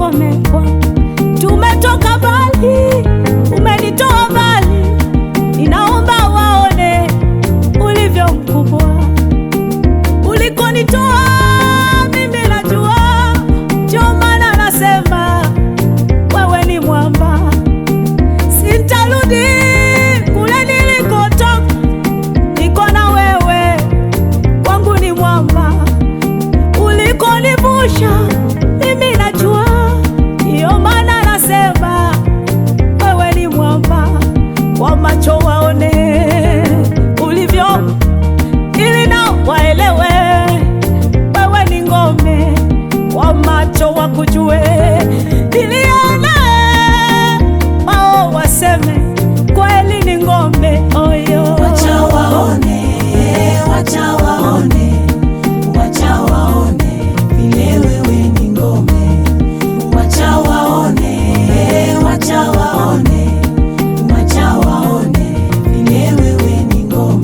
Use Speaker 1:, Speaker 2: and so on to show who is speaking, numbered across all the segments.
Speaker 1: ngome Bwana. Tumetoka mbali, umenitoa mbali, ninaomba waone ulivyo mkubwa ulikonitoa. Mimi najua, ndio maana nasema wewe ni mwamba, sitarudi kule nilikotoka, niko na wewe, kwangu ni mwamba ulikonivusha mimi najua, ndiyo maana nasema wewe ni mwamba, kwa macho waone ulivyo, ili nao waelewe wewe ni ngome, kwa macho wakujue, ilione wao waseme kweli ni ngome oyo.
Speaker 2: Wacha waone, wacha waone, wacha waone vile wewe ni ngome. Wacha waone, wacha waone, wacha waone vile wewe ni ngome.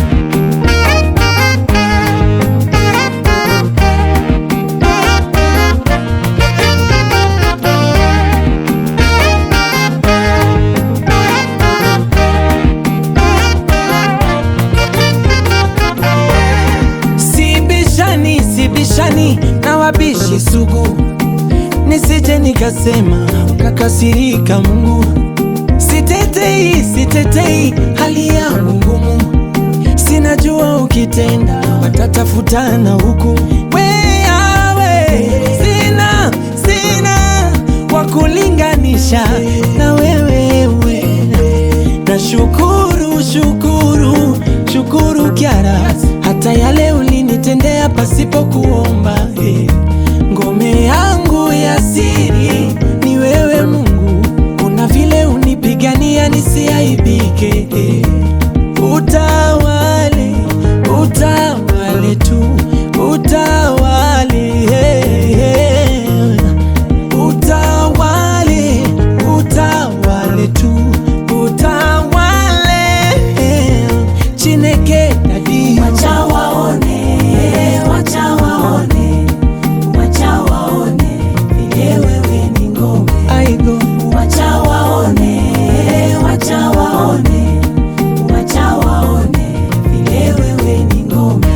Speaker 3: Sibishani, sibishani na wabishi sugu, nisije nikasema kakasirika Mungu. Sitetei, sitetei hali yangu ngumu, sinajua ukitenda watatafutana huku. Wewe sina, sina wa kulinganisha na wewe we. Na shukuru, shukuru, shukuru Kyara, hata yale ulinitendea pasipo kuomba. eh. Ngome yangu ya siri ni wewe Mungu, kuna vile unipigania nisiaibike. eh. Utawale, utawale tu, utawale eh, eh. Utawale, utawale tu, utawale Chineke dadi
Speaker 2: Wacha waone, wacha waone, wacha waone vile wewe ni ngome.
Speaker 3: aigo
Speaker 2: Wacha waone, wacha waone, wacha waone vile wewe ni ngome.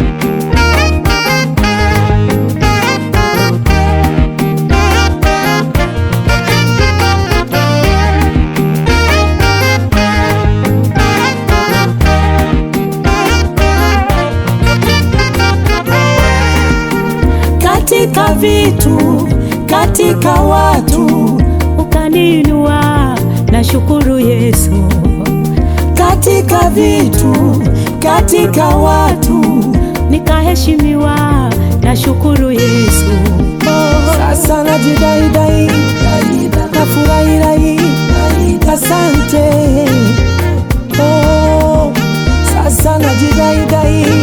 Speaker 1: katika vitu, katika watu ukaninua, na shukuru Yesu. Katika vitu, katika watu nikaheshimiwa, na shukuru Yesu. Oh.
Speaker 3: sasa najidaidai nafurahirai asante oh, sasa najidaidai